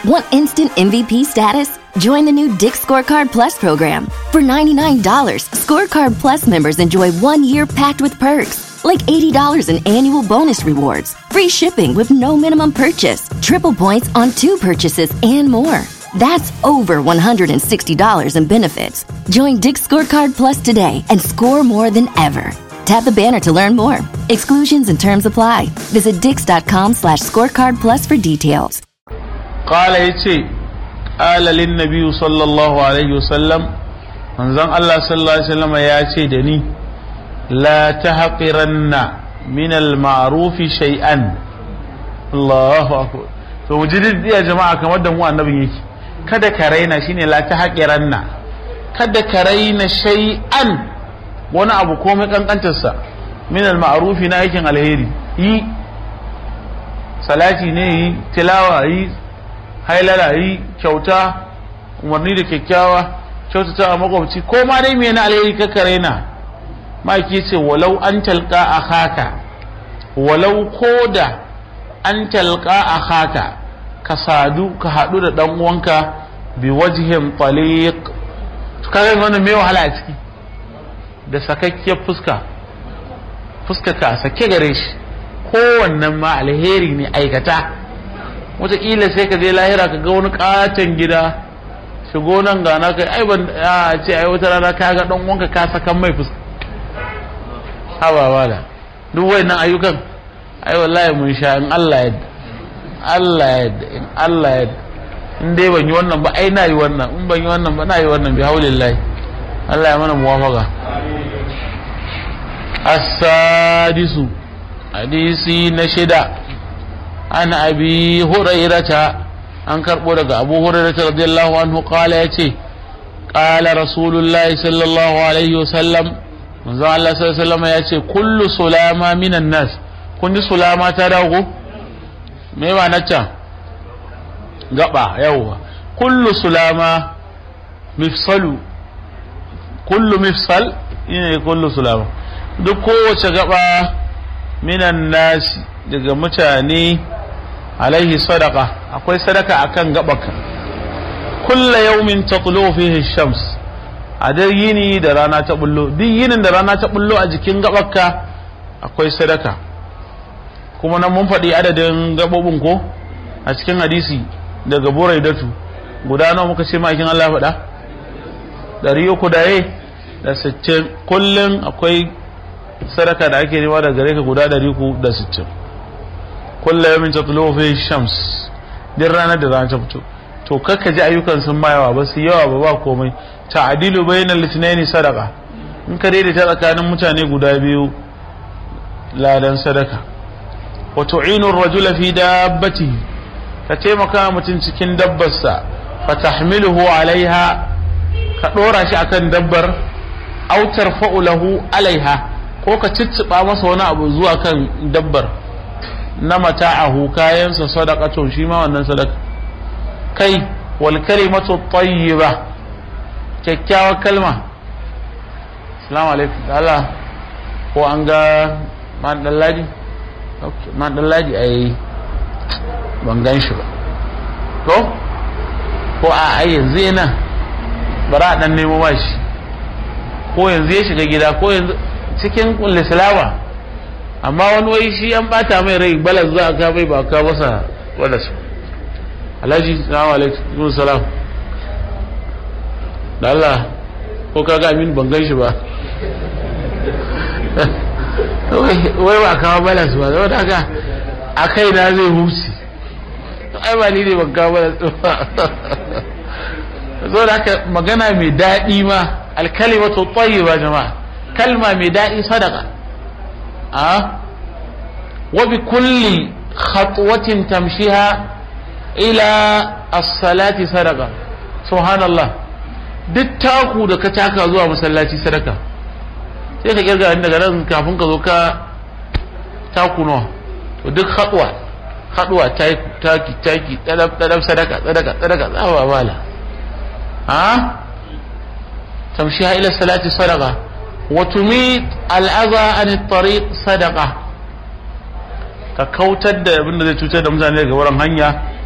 Want instant MVP status? Join the new Dick Scorecard Plus program. For $99, Scorecard Plus members enjoy one year packed with perks, like $80 in annual bonus rewards, free shipping with no minimum purchase, triple points on two purchases, and more. That's over $160 in benefits. Join Dick Scorecard Plus today and score more than ever. Tap the banner to learn more. Exclusions and terms apply. Visit dix.com slash scorecard plus for details. قال يتي قال للنبي صلى الله عليه وسلم منزل الله صلى الله عليه وسلم ياتي دني لا تحقرن من المعروف شيئا الله أكبر to mu ji ya jama'a kamar da mu annabin yake kada ka raina shine la ta haƙiranna kada ka raina shay'an wani abu komai kankantarsa min al-ma'rufi na aikin alheri yi salati ne yi tilawa yi hailala yi kyauta umarni da kyakkyawa kyautata a makwabci ko ma dai me na alheri ka ka raina maki ce walau an talqa akhaka walau koda an talqa akhaka ka sadu ka hadu da dan uwanka bi wajhin taliq kaga wannan me wahala a ciki da sakakkiyar fuska fuska ka sake gare shi kowannen ma alheri ne aikata wataƙila sai ka je lahira ka ga wani katon gida shigo nan gana kai ai ban ya ce ai wata rana ka ga dan uwanka ka sakan mai fuska haba wala duk wayannan ayyukan ai wallahi mun sha in Allah yadda Allah yadda in Allah yadda in dai ban yi wannan ba ai na yi wannan in ban yi wannan ba na yi wannan bi haulillahi Allah ya mana muwafaka as-sadisu hadisi na shida an abi hurairata an karbo daga abu hurairata radiyallahu anhu qala yace qala rasulullahi sallallahu alaihi wasallam manzo Allah sallallahu alaihi wasallam yace kullu sulama minan nas kun ji sulama ta dago me ba na can gaba yawwa kullu sulama mifsalu kullu mifsal ne kullu sulama duk kowace gaba minan nasi daga mutane alaihi sadaka akwai sadaka akan gabaka kulla yaumin taqlu fihi shams a dai yini da rana ta bullo duk yinin da rana ta bullo a jikin gabaka akwai sadaka kuma nan mun faɗi adadin gabobin ko a cikin hadisi daga buraidatu guda nawa muka ce ma'aikin Allah faɗa ɗari uku da da sittin kullum akwai sadaka da ake nema da gare ka guda ɗari uku da sittin kullum yamin ta tulo fi shams din ranar da rana ta fito to kakka ji ayyukan sun ma yawa ba su yawa ba ba komai ta'adilu bainal litnaini sadaka in ka daidaita tsakanin mutane guda biyu ladan sadaka wa tu'inu ar-rajula fi dabbatihi ka taimaka mutum cikin dabbarsa fa tahmiluhu alaiha ka dora shi akan dabbar aw tarfa'u lahu alaiha ko ka cicciba masa wani abu zuwa kan dabbar na mata'ahu kayansa sadaqatun shi ma wannan sadaka kai wal kalimatu tayyiba kyakkyawar kalma assalamu alaikum Allah ko an ga man dallaji okay man dallaji ai ban gan shi ba to ko a ai yanzu yana bara dan nemo ba shi ko yanzu ya shiga gida ko yanzu cikin lislawa amma wani wai shi an bata mai rai balas za a ka mai ba ka masa wadda su alhaji salamu alaikum salam da Allah ko ka ga amin ban gan shi ba wai ba kawo balas ba zama da haka a kai na zai huce ai ba ni ne ban kawo balas ba zo da haka magana mai daɗi ma alkalimatu tayyiba jama'a kalma mai daɗi sadaka a wa bi kulli khatwatin tamshiha ila as-salati sadaka subhanallah duk taku da ka taka zuwa masallaci sadaka sai ka kirga daga nan kafin ka zo ka taku nawa to duk khatwa khatwa taki taki dadab dadab sadaka sadaka sadaka tsawa bala ha تمشيها إلى الصلاة صدقة وتميت الأذى عن الطريق صدقة ka kautar da abin da zai cutar da mutane daga wurin hanya